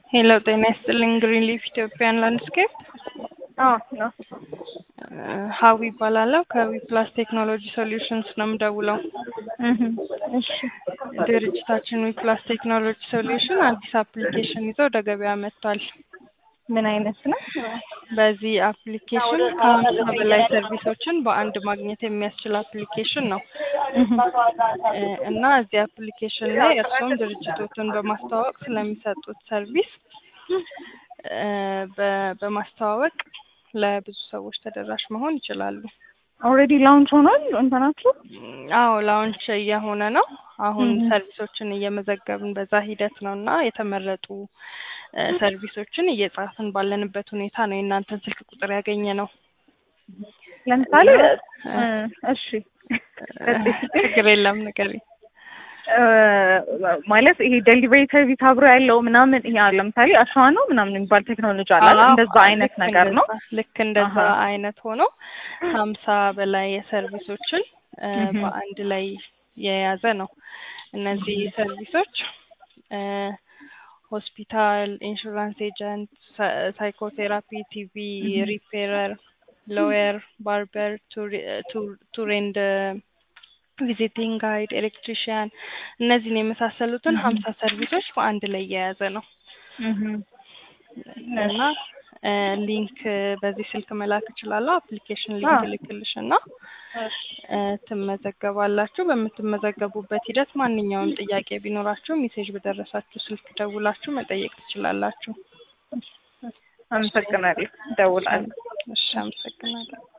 ሄሎ ጤና ይስጥልኝ። ግሪን ሊፍ ኢትዮጵያን ላንድስኬፕ አዎ ነው። ሀዊ ይባላለሁ። ከዊ ፕላስ ቴክኖሎጂ ሶሉሽንስ ነው የምደውለው። እህ እሺ ድርጅታችን ዊ ፕላስ ቴክኖሎጂ ሶሉሽን አዲስ አፕሊኬሽን ይዞ ወደ ገበያ መጥቷል። ምን አይነት ነው? በዚህ አፕሊኬሽን ከሀምሳ በላይ ሰርቪሶችን በአንድ ማግኘት የሚያስችል አፕሊኬሽን ነው እ እና እዚህ አፕሊኬሽን ላይ እርስዎም ድርጅቶትን በማስተዋወቅ ስለሚሰጡት ሰርቪስ እ በ- በማስተዋወቅ ለብዙ ሰዎች ተደራሽ መሆን ይችላሉ። ኦልሬዲ ላውንች ሆኗል እንትናችሁ? አዎ ላውንች እየሆነ ነው። አሁን Mhm. ሰርቪሶችን እየመዘገብን በዛ ሂደት ነው እና የተመረጡ እ ሰርቪሶችን እየጻፍን ባለንበት ሁኔታ ነው የእናንተን ስልክ ቁጥር ያገኘ ነው። ለምሳሌ እ እ እሺ ችግር የለም ንገሪኝ። እ ማለት ይሄ ዴሊቨሪ ሰርቪስ አብሮ ያለው ምናምን ይሄ አሁን ለምሳሌ አሸዋ ነው ምናምን የሚባል ቴክኖሎጂ አለ አይደል? አዎ፣ እንደዛ አይነት ልክ ነገር ነው። እንደዛ- ልክ እንደዛ አሀ። አይነት ሆኖ ሀምሳ በላይ የሰርቪሶችን እ Mhm. በአንድ ላይ የያዘ ነው። እነዚህ ሰርቪሶች እ ሆስፒታል፣ ኢንሹራንስ ኤጀንት፣ ሳይኮቴራፒ፣ ቲቪ Mhm. ሪፔረር፣ ሎየር፣ ባርበር፣ ቱር ኤንድ ቪዚቲንግ ጋይድ፣ ኤሌክትሪሽያን እነዚህን የመሳሰሉትን Mhm. ሀምሳ ሰርቪሶች በአንድ ላይ የያዘ ነው። እህ እና እ ሊንክ በዚህ ስልክ መላክ እችላለሁ። አፕሊኬሽን ሊንክ አዎ። ልክልሽ እና እ ትመዘገባላችሁ። በምትመዘገቡበት ሂደት ማንኛውም ጥያቄ ቢኖራችሁ ሜሴጅ በደረሳችሁ ስልክ ደውላችሁ መጠየቅ ትችላላችሁ። አመሰግናለሁ። እደውላለሁ። እሺ፣ አመሰግናለሁ።